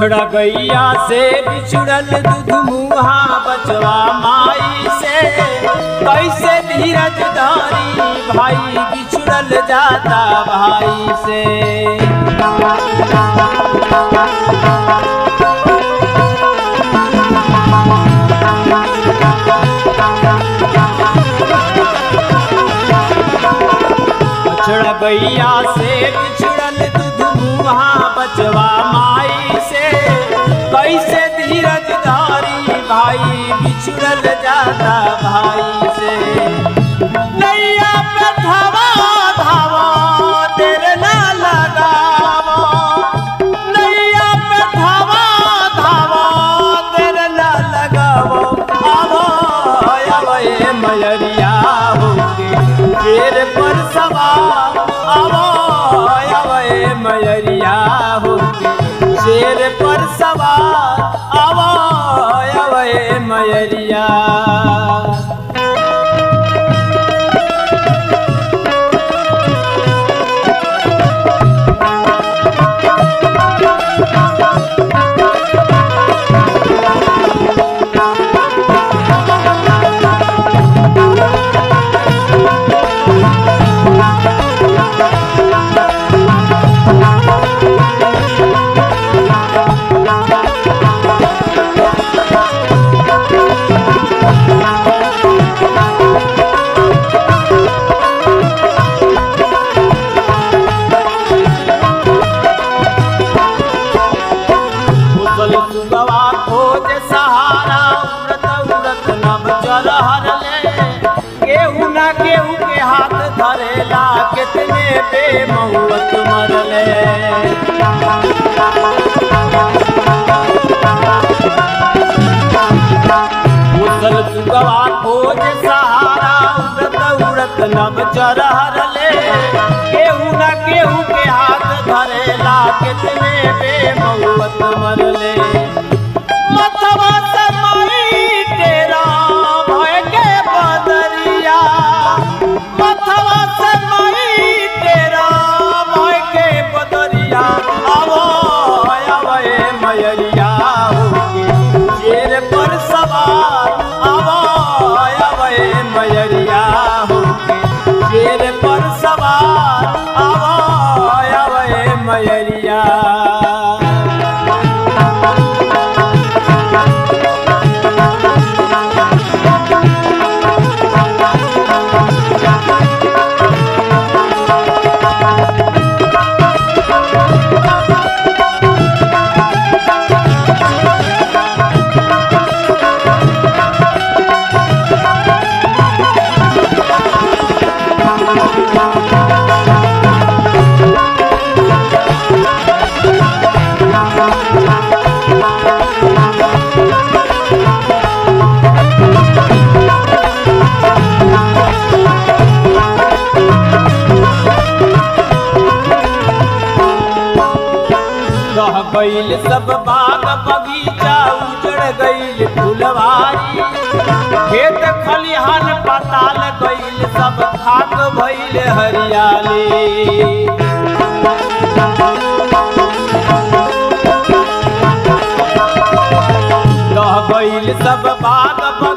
बछड़ा गैया से बिछुड़ल दूध मुहा बचवा माई से कैसे धीरज धारी भाई बिछुड़ल जाता भाई से बछड़ा गैया से बिछड़ल दूध मुहा बचवा माई से कैसे धीरज धारी भाई बिछड़ल जाता भाई से नैया पे धावा धावा तेरे ना लगावा नैया पे धावा धावा तेरे ना लगावा आवो आवो ए मयरिया होके शेर पर सवार आवो आवो ए मयरिया होके शेर पर सवार आवो आवो ए मयरिया उसल सुगवा खोज सहारा उड़त उड़त नब चल हरले केहू ना केहू के हाथ धरेला कितने बेमहुवत मरले उसल सुगवा खोज सहारा उड़त उड़त नब चल हरले केहू ना केहू के हाथ धरेला कितने बेमहुवत मरले मथवा से माई तेरा भय के बदरिया मथवा से माई तेरा भय के बदरिया आवो आवो ए मयरिया होके शेर पर सवार आवो आवो ए मयरिया होके शेर पर सवार आवो आवो ए मयरिया रह गईल सब बाग बगीचा उजड़ गईल फुलवारी खेत खलिहान पताल गईल सब खाक भइल हरियाली रह गईल सब बाग